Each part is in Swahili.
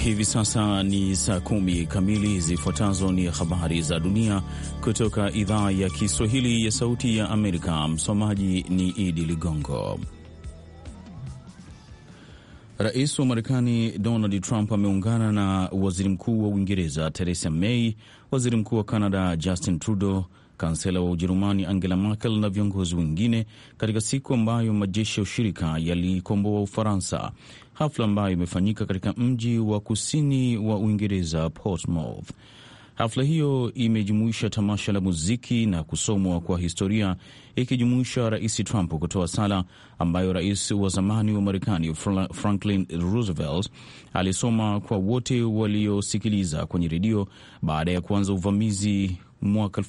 Hivi sasa ni saa kumi kamili. Zifuatazo ni habari za dunia kutoka idhaa ya Kiswahili ya Sauti ya Amerika. Msomaji ni Idi Ligongo. Rais wa Marekani Donald Trump ameungana na waziri mkuu wa Uingereza Theresa May, waziri mkuu wa Canada Justin Trudeau, kansela wa Ujerumani Angela Merkel na viongozi wengine katika siku ambayo majeshi ya ushirika yalikomboa Ufaransa, hafla ambayo imefanyika katika mji wa kusini wa Uingereza Portsmouth. Hafla hiyo imejumuisha tamasha la muziki na kusomwa kwa historia ikijumuisha Rais Trump kutoa sala ambayo rais wa zamani wa Marekani Franklin Roosevelt alisoma kwa wote waliosikiliza kwenye redio baada ya kuanza uvamizi mwaka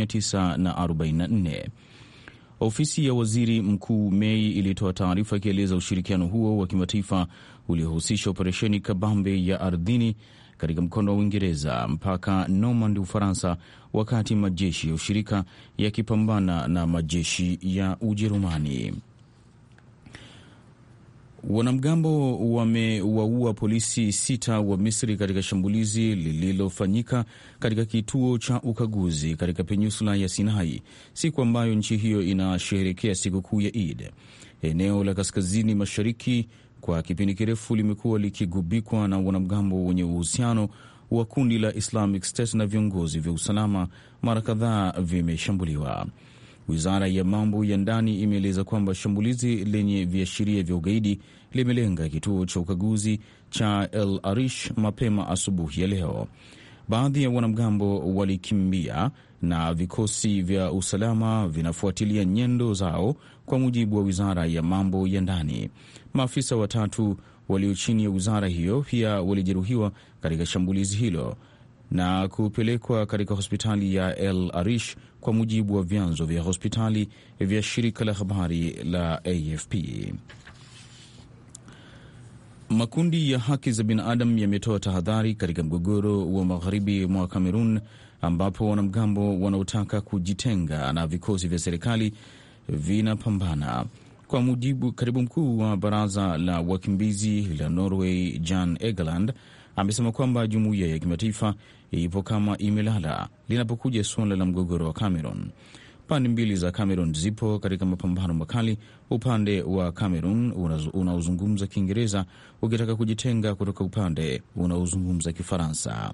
1944. Ofisi ya waziri mkuu Mei ilitoa taarifa ikieleza ushirikiano huo wa kimataifa uliohusisha operesheni kabambe ya ardhini katika mkono wa Uingereza mpaka Normandy, Ufaransa, wakati majeshi ya ushirika yakipambana na majeshi ya Ujerumani. Wanamgambo wamewaua polisi sita wa Misri katika shambulizi lililofanyika katika kituo cha ukaguzi katika peninsula ya Sinai, siku ambayo nchi hiyo inasherehekea sikukuu ya Eid. Eneo la kaskazini mashariki kwa kipindi kirefu limekuwa likigubikwa na wanamgambo wenye uhusiano wa kundi la Islamic State na viongozi vya usalama mara kadhaa vimeshambuliwa. Wizara ya mambo ya ndani imeeleza kwamba shambulizi lenye viashiria vya ugaidi limelenga kituo cha ukaguzi cha El Arish mapema asubuhi ya leo. Baadhi ya wanamgambo walikimbia na vikosi vya usalama vinafuatilia nyendo zao, kwa mujibu wa wizara ya mambo ya ndani. Maafisa watatu walio chini ya wizara hiyo pia walijeruhiwa katika shambulizi hilo na kupelekwa katika hospitali ya El Arish, kwa mujibu wa vyanzo vya hospitali vya shirika la habari la AFP. Makundi ya haki za binadamu yametoa tahadhari katika mgogoro wa magharibi mwa Kamerun, ambapo wanamgambo wanaotaka kujitenga na vikosi vya serikali vinapambana. Kwa mujibu, katibu mkuu wa baraza la wakimbizi la Norway Jan Egeland amesema kwamba jumuiya ya kimataifa ipo kama imelala linapokuja suala la mgogoro wa Cameroon. Pande mbili za Cameroon zipo katika mapambano makali, upande wa Cameroon unaozungumza Kiingereza ukitaka kujitenga kutoka upande unaozungumza Kifaransa.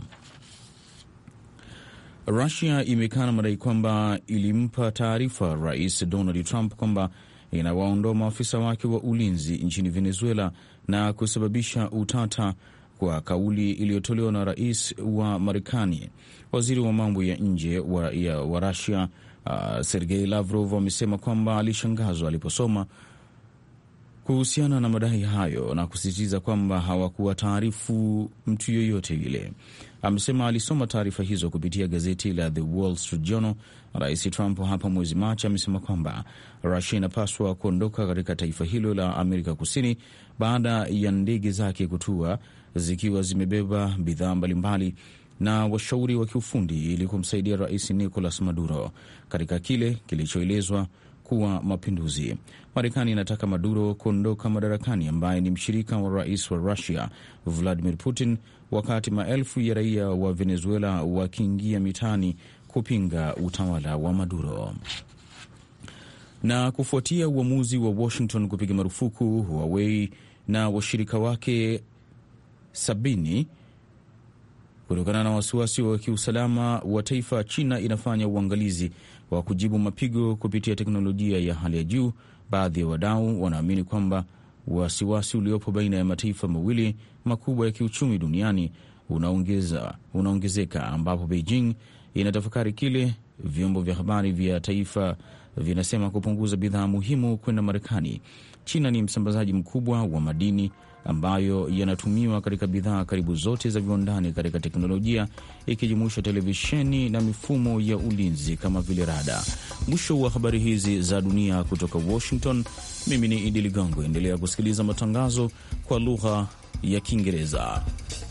Rusia imekana madai kwamba ilimpa taarifa Rais Donald Trump kwamba inawaondoa maafisa wake wa ulinzi nchini Venezuela na kusababisha utata kwa kauli iliyotolewa na rais wa Marekani. Waziri wa mambo ya nje wa, wa Rusia uh, Sergei Lavrov amesema kwamba alishangazwa aliposoma kuhusiana na madai hayo na kusisitiza kwamba hawakuwa taarifu mtu yoyote yule. Amesema alisoma taarifa hizo kupitia gazeti la The Wall Street Journal. Rais Trump hapa mwezi Machi amesema kwamba Rusia inapaswa kuondoka katika taifa hilo la Amerika Kusini baada ya ndege zake kutua zikiwa zimebeba bidhaa mbalimbali na washauri wa kiufundi ili kumsaidia rais Nicolas Maduro katika kile kilichoelezwa kuwa mapinduzi. Marekani inataka Maduro kuondoka madarakani, ambaye ni mshirika wa rais wa Russia Vladimir Putin, wakati maelfu ya raia wa Venezuela wakiingia mitaani kupinga utawala wa Maduro. Na kufuatia uamuzi wa Washington kupiga marufuku Huawei na washirika wake sabini kutokana na wasiwasi wa kiusalama wa taifa, China inafanya uangalizi wa kujibu mapigo kupitia teknolojia ya hali ya juu. Baadhi ya wadau wanaamini kwamba wasiwasi uliopo baina ya mataifa mawili makubwa ya kiuchumi duniani unaongeza unaongezeka, ambapo Beijing inatafakari kile vyombo vya habari vya taifa vinasema kupunguza bidhaa muhimu kwenda Marekani. China ni msambazaji mkubwa wa madini ambayo yanatumiwa katika bidhaa karibu zote za viwandani katika teknolojia ikijumuisha televisheni na mifumo ya ulinzi kama vile rada. Mwisho wa habari hizi za dunia kutoka Washington, mimi ni Idi Ligongo. Endelea kusikiliza matangazo kwa lugha ya Kiingereza.